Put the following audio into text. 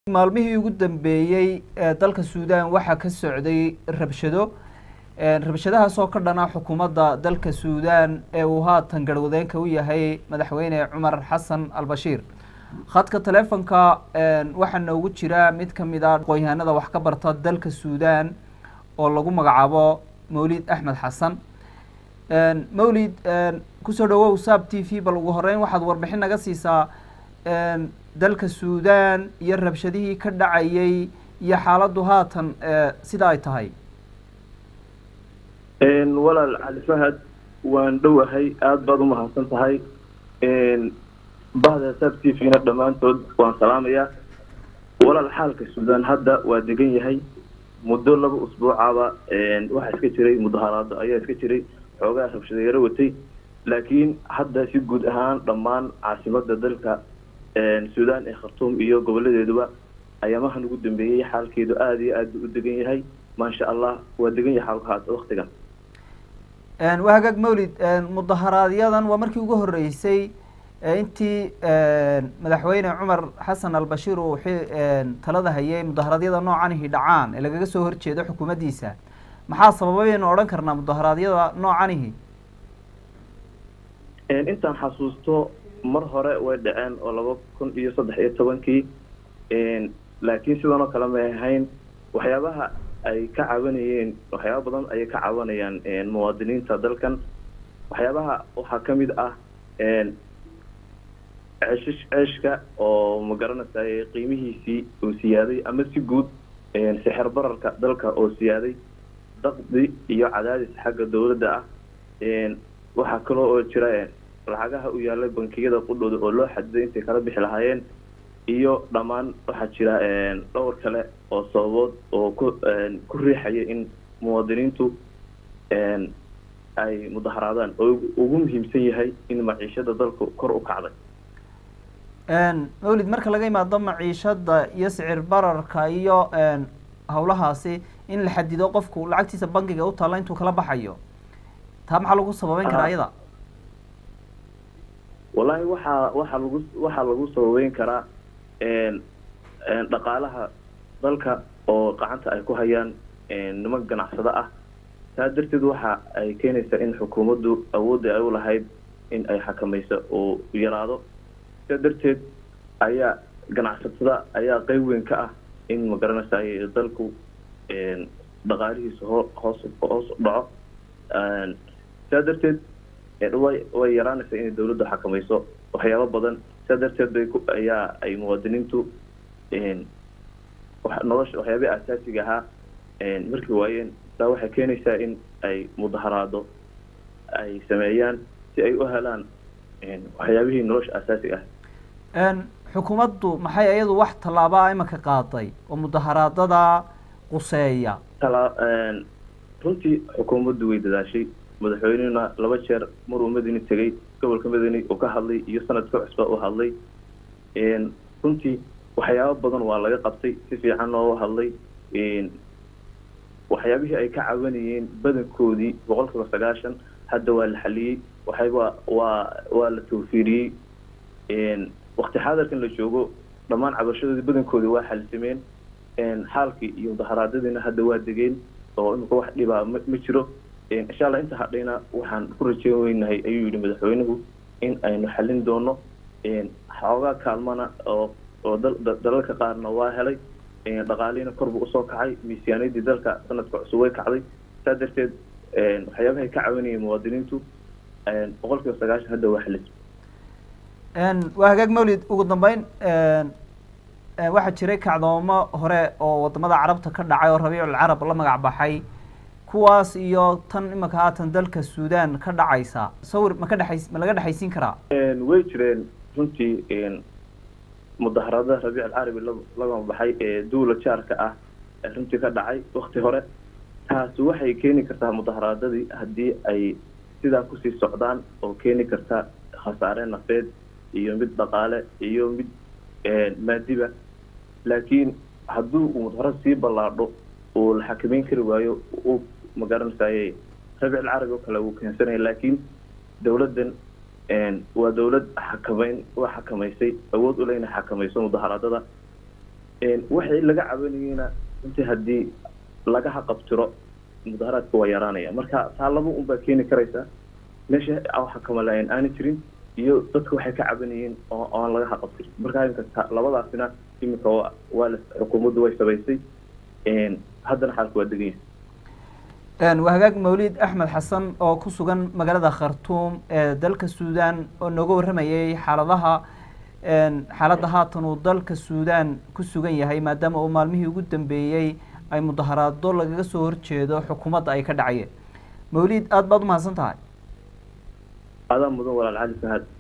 maalmihii ugu dambeeyey dalka suudaan waxaa ka socday rabshado rabshadahaas oo ka dhana xukuumadda dalka suudaan ee uu haatan garwadeenka u yahay madaxweyne cumar xasan albashiir khadka teleefonka waxaa noogu jira mid kamid a aqoon-yahanada wax ka barta dalka suudaan oo lagu magacaabo mawlid axmed xasan mawlid kusoo dhawow sab t v bal ugu horeyn waxaad warbixin naga siisaa dalka suudaan iyo rabshadihii ka dhacayay iyo xaaladdu haatan sida ay tahay walaal cali fahad waan dhowahay aada baad umahadsan tahay bahda sab t v-na dhammaantood waan salaamayaa walaal xaalka suudaan hadda waa degan yahay muddo laba usbuucaba waxaa iska jiray mudaharaado ayaa iska jiray xoogaa rabshada yaro watay laakiin hadda si guud ahaan dhammaan caasimada dalka suudaan ee khartuum iyo goboladeeduba ayaamahan ugu dambeeyey xaalkeedu aada iyo aad u degan yahay maasha allah waa degan yahay xaalkaas waktigan waa hagaag mawlid mudaharaaadyadan waa markii ugu horeysay intii madaxweyne cumar xasan albashiir uu talada hayay mudaharaadyada noocanihi dhacaan ee lagaga soo horjeedo xukuumaddiisa maxaa sababaynu odhan karnaa mudaharaadyada noocanihi intaan xasuusto mar hore way dhaceen oo laba kun iyo saddex iyo tobankii laakiin sidan oo kale may ahayn waxyaabaha ay ka cabanayeen waxyaaba badan ayay ka cabanayaan muwaadiniinta dalkan waxyaabaha waxaa kamid ah ceeshish ceeshka oo magaranaysaay qiimihiisii uu siyaaday ama si guud sixir bararka dalka oo siyaaday daqdi iyo cadaadis xagga dawladda ah waxaa kaloo oo jira lacagaha u yaalay bankiyada qudhooda oo loo xadiday intay kala bixi lahaayeen iyo dhammaan waxaa jira dhowr kale oo sababood oo ku ku riixaya in muwaadiniintu ay mudaharaadaan oo ugu muhiimsan yahay in maciishada dalku kor u kacday mawlid marka laga imaado maciishada iyo sicir bararka iyo hawlahaasi in la xadido qofku lacagtiisa bankiga u taalla intuu kala baxayo taa maxaa lagu sababeyn karaa iyada wallahi waxaa waxaa lagu waxaa lagu sababeyn karaa dhaqaalaha dalka oo gacanta ay ku hayaan niman ganacsado ah taa darteed waxa ay keenaysaa in xukuumaddu awoodda ay u lahayd in ay xakamayso oo yaraado sidaa darteed ayaa ganacsatada ayaa qeyb weyn ka ah in magaranaysaay dalku dhaqaalihiisa hoo hoos hoos dhaco sidaa darteed way way yaraanaysaa inay dawladdu xakamayso waxyaabo badan sidaa darteed bay ku ayaa ay muwaadiniintu nolosha waxyaabihii asaasiga ahaa markii waayeen taa waxay keenaysaa in ay mudaharaado ay sameeyaan si ay u helaan waxyaabihii nolosha asaasiga ah xukuumaddu maxay iyadu wax tallaabaa imanka qaaday oo mudaharaadada quseeya tala runtii xukuumaddu way dadaashay madaxweynehuna laba jeer maruu madini tegay gobolka madani uu ka hadlay iyo sanadka cusba u hadlay runtii waxyaabo badan waa laga qabtay si fiican looga hadlay waxyaabihii ay ka cabanayeen badankoodii boqol kiiba sagaashan hadda waa la xaliyey waxayba waa waa la tawfiiriyey wakti xaadarkan la joogo dhammaan cabashadoodii badankoodii waa xalisameen xaalkii iyo mudaharaadadiina hadda waa degeen oo imika wax dhibaa ma ma jiro insha allah inta hadhayna waxaan ku rajeyn weynahay ayuu yihi madaxweynuhu in aynu xalin doono xoogaa kaalmana oo oo dalalka qaarna waa helay dhaqaalihiina korbu usoo kacay miisaaniyadii dalka sanadka cusub way kacday saa darteed waxyaabahay ka caawinayeen muwaadiniintu boqol kiiba sagaashan hadda waa xalis waa hagaag mawlid ugu dambeyn waxaa jiray kacdoomo hore oo wadamada carabta ka dhacay oo rabiicul carab la magac baxay kuwaas iyo tan imanka haatan dalka suudaan ka dhacaysa sawir ma ka dhexays ma laga dhexaysiin karaa way jireen runtii mudaharaadada rabiic alcarabi laga baxay ee duula jaarka ah runtii ka dhacay wakti hore taasi waxay keeni kartaa mudaharaadadii haddii ay sidaa kusii socdaan oo keeni karta khasaare nafeed iyo mid dhaqaale iyo mid maadiba laakiin haddii uu mudaharad sii ballaadho uu la xakameyn kari waayo u magaranaysaye rabic alcarabi oo kale wuu keensanaya laakiin dawladdan waa dawlad xakameyn waa xakamaysay awood ule inay xakamayso mudaharaadada waxay laga cabanayeyna intii haddii laga haqabtiro mudaharaadka waa yaraanaya marka taa laba un baa keeni karaysa meesha waxa kamalayan aana jirin iyo dadka waxay ka cabanayeen oo aan laga haqabtirin marka imika labadaasina imika waa la xukuumaddu way sabaysay haddana xaalka waa degan yahay waa hagaag mawlid axmed xasan oo ku sugan magaalada khartuum ee dalka suudan oo nooga warramayay xaaladaha xaaladda haatan uu dalka suudan ku sugan yahay maadaama uu maalmihii ugu dambeeyey ay mudaharaado lagaga soo horjeedo xukuumadda ay ka dhacayeen mawlid aada baad umahadsan tahay adaa mudan walaal cali fahad